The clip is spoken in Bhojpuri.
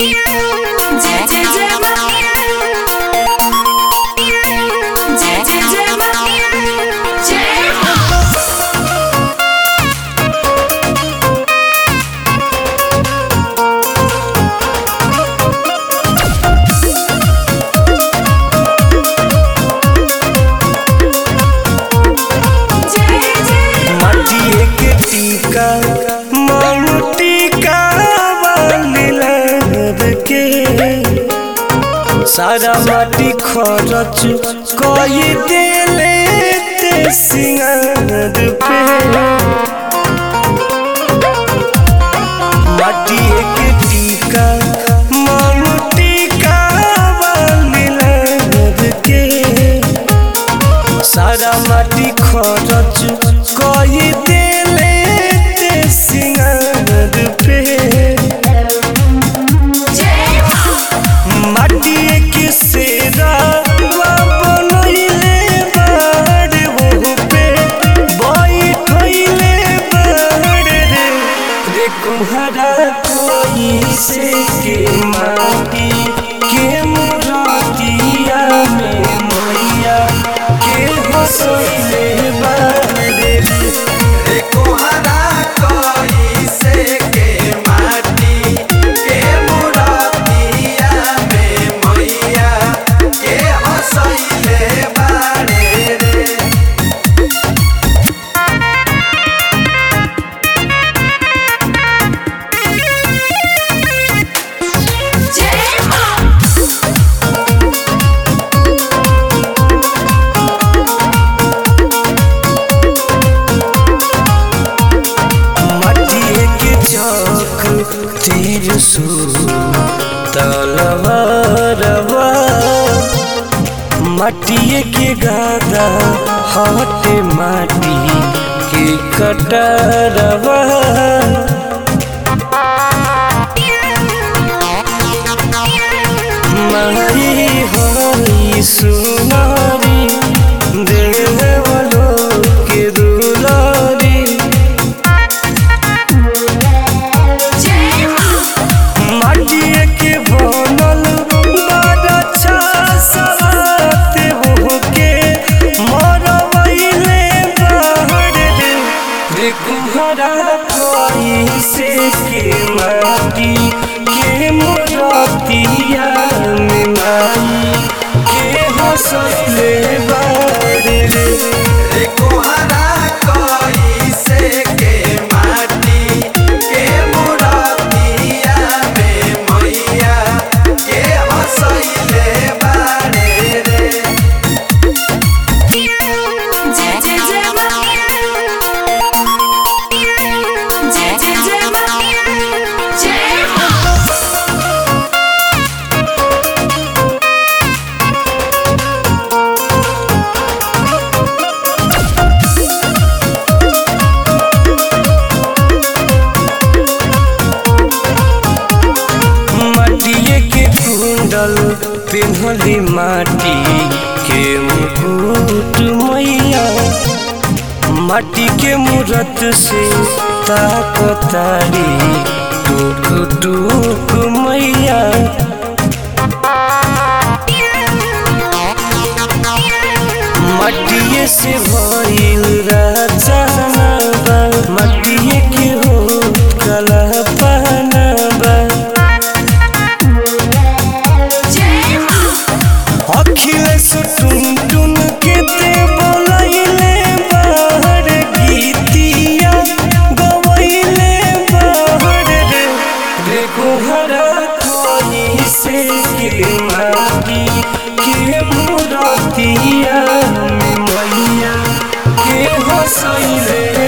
जय जय जय मां जय जय जय मां जय मां जय जय माटिए के टीका मांग टीका बांधल के सारा माटी खरच कई देले ते सिंगार पे माटिए के टीका मांग टीका बांधल के सारा माटी खरच कई देले ते सिंगार पे जय मां माटी के सेरा बनैले बाड़ वो पे बैठैले बाड़ रे रे कुम्हारा कोई से के माटी के मुरतिया में मैया के हंसैले बाड़ रे रे कोहरा कोई से के माटी के मुरतिया में मैया के हंसैले बारे रे जय मां माटिए के चौक तीर सु तलवारवा माटिए के गादा हटे माटी के कटरवा मारी हई सुनारी देवलो के दुलारी जय मां माटिए के बनल बड़ा अच्छा सवात होके मरवैले बाहर रे रे कुम्हारा कोई से के माटी के मोरतिया में माई के हंसैले बाहर रे रे कोहरा कोई से के माटी के मुरतिया में मैया के हंसैले बारे रे जय जय जय मां जय जय जय मां जय मां माटिए के कुंडल पिन्हली माटी के मुकुट मैया माटी के मूरत से ताकतारी टूक टूक मैया माटिए से भइल राजाना बा माटिए के हो कला पहनाबा जय मां अखिलेश टुन टुन के ते बोलैले बाहर गीतिया गवैले बाहर रे रे कोहरा कोई से के माटी के मुरतिया में मैया के हंसैले